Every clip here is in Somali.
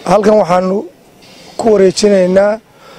halkan waxaanu ku wareejinaynaa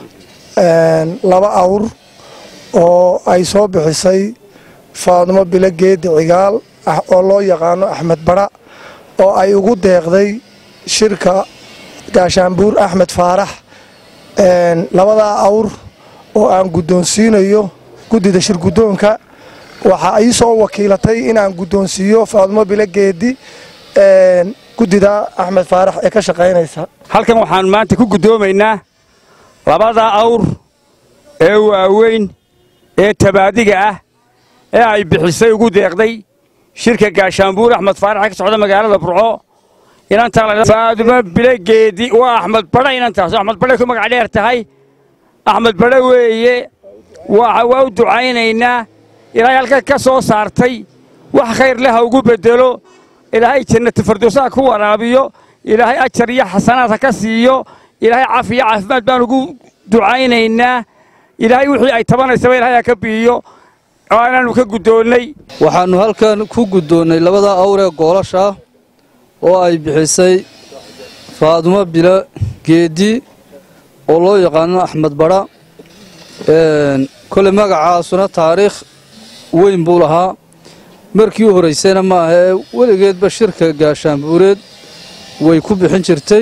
laba awr oo ay soo bixisay faadmo bilo geedi cigaal oo loo yaqaano axmed bara oo ay ugu deeqday shirka gaashaanbuur axmed faarax labadaa awr oo aan guddoonsiinayo guddida shir guddoonka waxaa ii soo wakiilatay inaan guddoonsiiyo faadmo bilo geedi guddida axmed faarax ee ka shaqaynaysa halkan waxaan maanta ku guddoomaynaa labada awr ee waaweyn ee tabaadiga ah ee ay bixisay ugu deeqday shirka gaashaanbuur axmed faarax ee ka socda magaalada burco inantafaaduma bilogeedi waa axmed badha inantaas axmed badhay ku magac dheer tahay axmed badhe weeye waa u ducaynaynaa ilaahay halka ka soo saartay wax khayr leh ha ugu beddelo ilaahay jannati fardowsaha ku waraabiyo ilaahay ajar iyo xasanaad ha ka siiyo ilaahay caafiyo caafimaad baan ugu ducaynaynaa ilaahay wixii ay tabanaysaba ilahay ha ka biiyo oo inaannu ka guddoonnay waxaannu halkan ku guddoonnay labada awr ee goolasha oo ay bixisay faadumo bilo geedi oo loo yaqaano axmed badha koley magacaasuna taariikh weyn buu lahaa markii u horraysayna ma aha ee weligeedba shirka gaashaanbuureed way ku bixin jirtay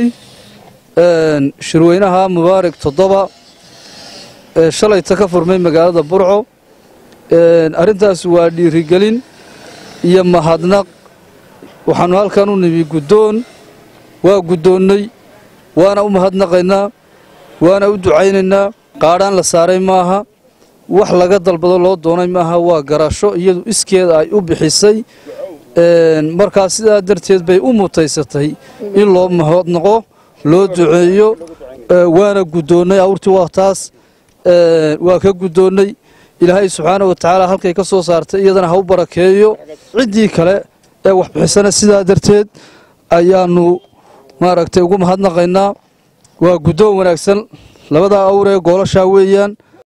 shirweynaha mubaarak toddoba ee shalayta ka furmay magaalada burco arrintaas waa dhiirigelin iyo mahadnaq waxaannu halkan u nimi guddoon waa guddoonnay waana u mahadnaqaynaa waana u ducaynaynaa qaadhaan la saaray maaha wax laga dalbado loo doonay maaha waa garasho iyadu iskeeda ay u bixisay markaa sidaa darteed bay u mutaysatay in loo mahadnaqo loo duceeyo waana guddoonnay awrtii waa taas waa ka guddoonnay ilaahay subxaana wa tacaala halkay ka soo saartay iyadana ha u barakeeyo ciddii kale ee wax bixisana sidaa darteed ayaannu maaragtay ugu mahadnaqaynaa waa guddoon wanaagsan labadaa awr ee goolashaa weeyaan